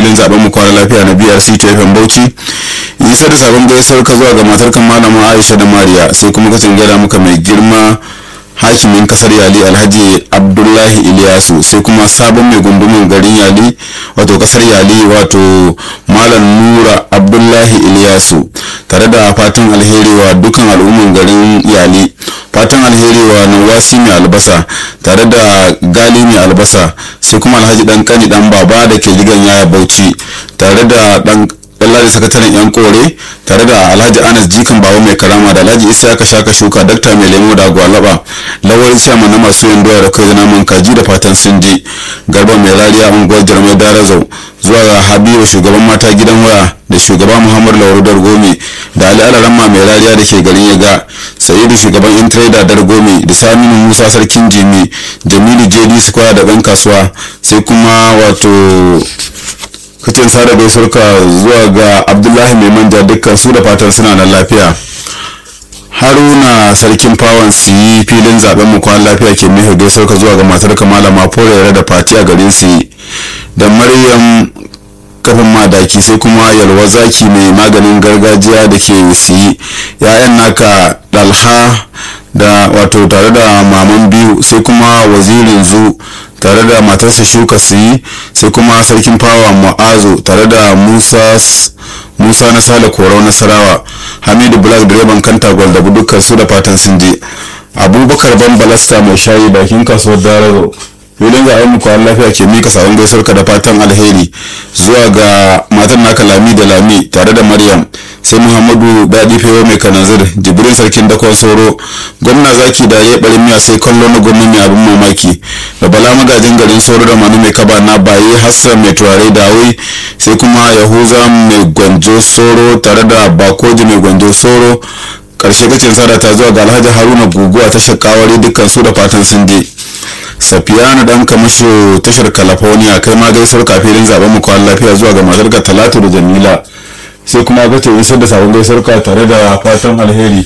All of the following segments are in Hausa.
filin zaben mu kwana lafiya na brc tfm bauchi isa da sabon gaisuwar ka zuwa ga matar kan malama aisha da mariya sai kuma ka gada muka mai girma hakimin kasar yali alhaji abdullahi iliyasu sai kuma sabon mai gundumin garin yali wato kasar yali wato malam nura abdullahi iliyasu tare da fatan alheri wa dukan al'umman garin yali fatan alheri wa nawasi mai albasa tare da gali mai albasa sai kuma alhaji dan kani dan baba da ke gidan yaya bauchi tare da dan Lallari sakataren yan kore tare da Alhaji Anas Jikan Bawa mai karama da Alhaji Isaka Shaka Shuka Dakta mai lemo da gwalaba lawal chairman na masu yin doya da kai da naman kaji da fatan sun je garba mai rariya unguwar jarmai darazau zuwa ga Habibu shugaban mata gidan waya da shugaba Muhammad Lauru Dargome da Ali Alaramma mai rariya da ke garin Yaga Sa'idu shugaban Intrader Dargome da Saminu Musa sarkin Jimi Jamilu JD Square da ɗan kasuwa sai kuma wato kacin sada gaisuwarka zuwa ga abdullahi mai manja dukkan su da fatan suna nan lafiya haruna sarkin fawon su yi filin zaben mu kwan lafiya ke mihe gaisuwarka zuwa ga matar kamala mafora da fati a garin su da maryam kafin madaki sai kuma yalwa zaki mai maganin gargajiya da ke siyi ya'yan naka dalha da wato tare da maman biyu sai kuma wazirin zu tare da matarsa shuka su yi sai kuma sarkin fawa ma'azu tare da musa musa na sale korau nasarawa hamidu black direban kanta gwal da dukkan su da fatan sun je abubakar ban balasta mai shayi bakin kasuwar darazo filin ga muku lafiya ke mika sabon gaisuwarka da fatan alheri zuwa ga matan naka lami da lami tare da maryam sai muhammadu daɗi fewa mai kanazir jibrin sarkin dakon soro gwamna zaki da ya ɓarin miya sai kallo na gwamna mai abin mamaki da bala magajin garin soro da manu mai kaba na baye hassan mai turare dawai sai kuma yahuza mai gwanjo soro tare da bakoji mai gwanjo soro karshe kacin sada ta zuwa ga alhaji haruna guguwa ta shakawari dukkan su da fatan sun je safiyanu dan kamasho tashar california kai ma gaisuwar kafin zaben mu kwan lafiya zuwa ga matarka talatu da jamila sai kuma ga isar da sabon gaisuwar ka tare da fatan alheri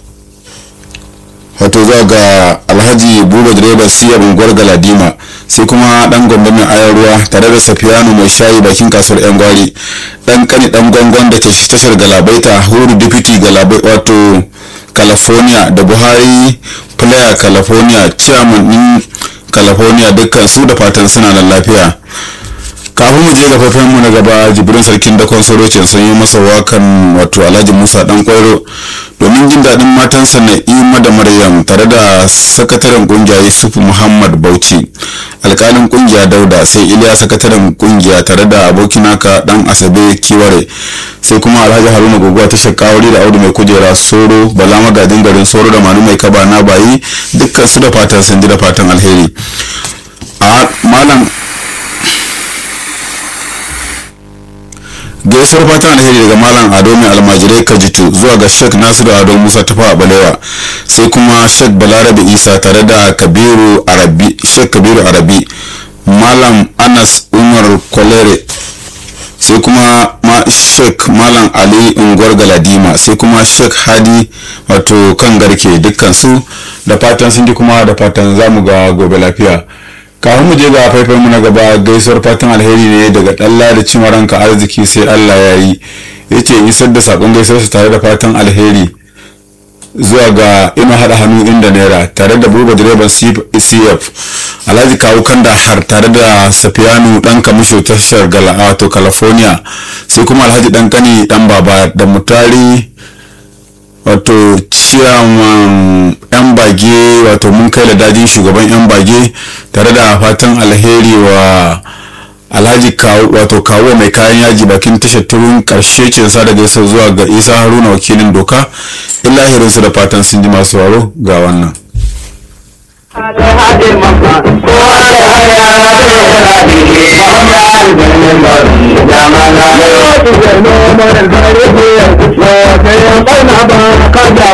wato zuwa ga alhaji buba direban siya unguwar galadima sai kuma dan gombe mai ayar ruwa tare da safiyanu mai shayi bakin kasuwar yan gwari dan kani dan gwangon da ke tashar galabaita huru deputy galabai wato california da buhari player california chairman din california dukkan su da fatan suna nan lafiya kafin mu je ga fafen mu na gaba jibrin sarkin dakon sorocin sun yi masa wakan wato alhaji musa dan kwairo domin jin daɗin matansa na ima da maryam tare da sakataren kungiya yusuf muhammad bauchi alkalin kungiya dauda sai iliya sakataren kungiya tare da abokinaka dan asabe kiware sai kuma alhaji haruna gogowa ta shakawari da audu mai kujera soro bala magajin garin soro da manu mai kaba na bayi dukkan su da fatan sun ji da fatan alheri a malam gaisuwar fatan alheri daga malam ado mai almajirai kajitu zuwa ga shek nasiru ado musa tafa a balewa sai kuma shek balarabe isa tare da kabiru arabi shek kabiru arabi malam anas umar kwalere sai kuma ma shek malam ali unguwar galadima sai kuma shek hadi wato kan garke dukkan su da fatan sun ji kuma da fatan zamu ga gobe lafiya kafin mu je ga faifan mu na gaba gaisuwar fatan alheri ne daga dalla da cimaranka arziki sai Allah ya yi yace isar da sakon gaisuwar su tare da fatan alheri zuwa ga ina hada hannu inda naira tare da buba direban cf alhaji kawo kanda har tare da safiyanu dan kamisho tashar wato california sai kuma alhaji dan kani dan baba da mutari wato ciyaman yan bage wato mun kai da dajin shugaban yan bage tare da fatan alheri wa alhaji wato kawo mai kayan yaji bakin tashar turun karshe ce sa daga yasa zuwa ga isa haruna wakilin doka illahirinsu da fatan sun ji masu waro ga wannan Kada